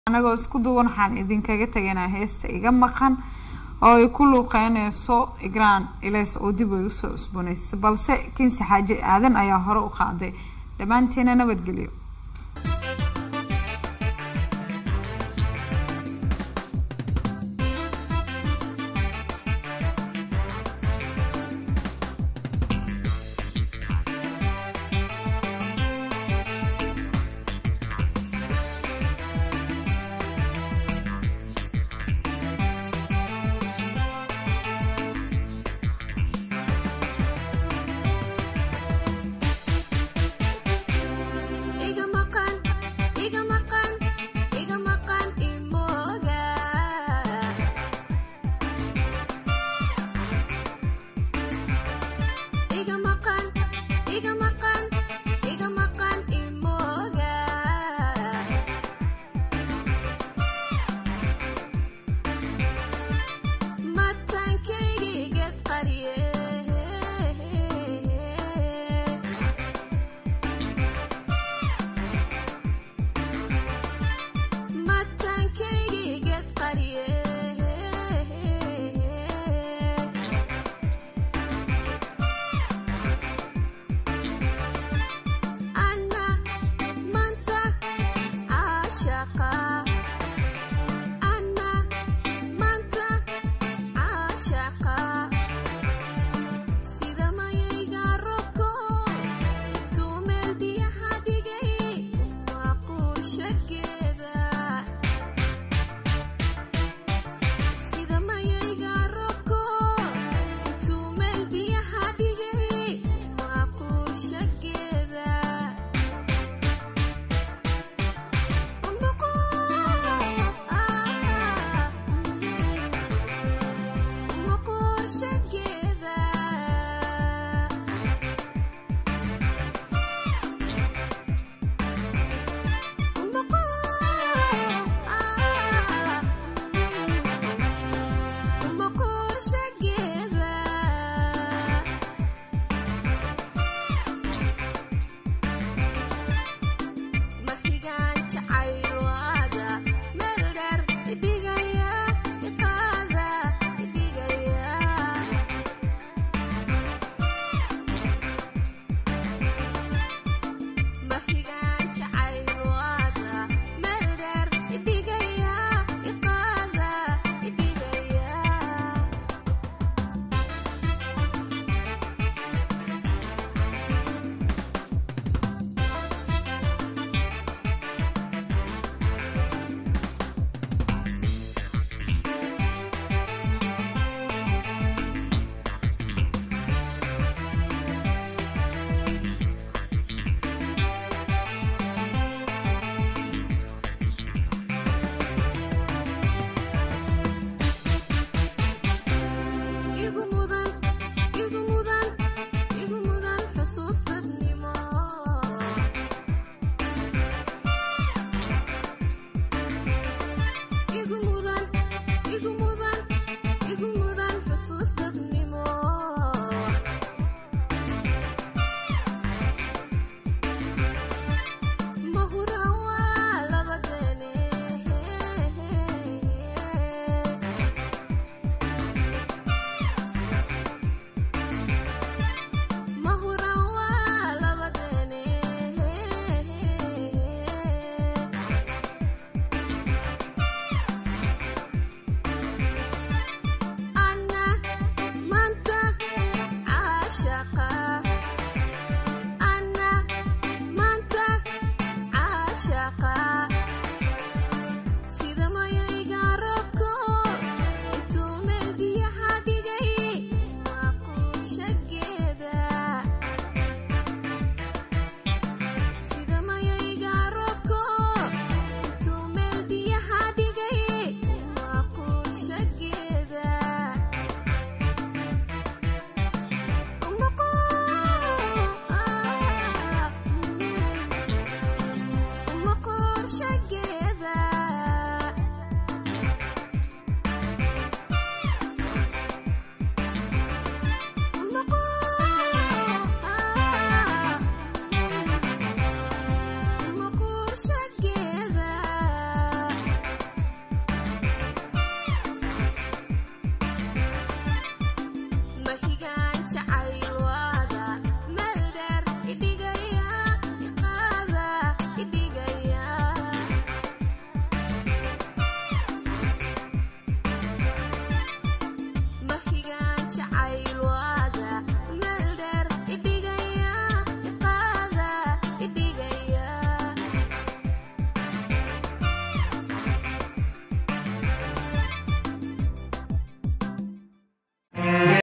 anagoo isku duwan waxaan idinkaga tegaynaa heesta iga maqan oo ay ku luuqeyneyso igraan ilays oo dib ay usoo cusbonaysay balse kinsi xaaji aadan ayaa hore u qaaday dhammaanteena nabadgelyo iga maqan iga maqan iga maqan imooga iga maqan iga maqan iga maqan imooga matankaygiigad qarye matankaygiigad qarye anna manta caashaqa anna manta caashaqa sida mayayga robko tumeel biyaha dhigay waa quushageeda sida mayayga robko tumeel biyaha dhigay waa quushageeda mahigaan jacaylwaada meel dheer idhigaya iqaada idhigaya mahigaan jacaylwaada meel dheer idhigaya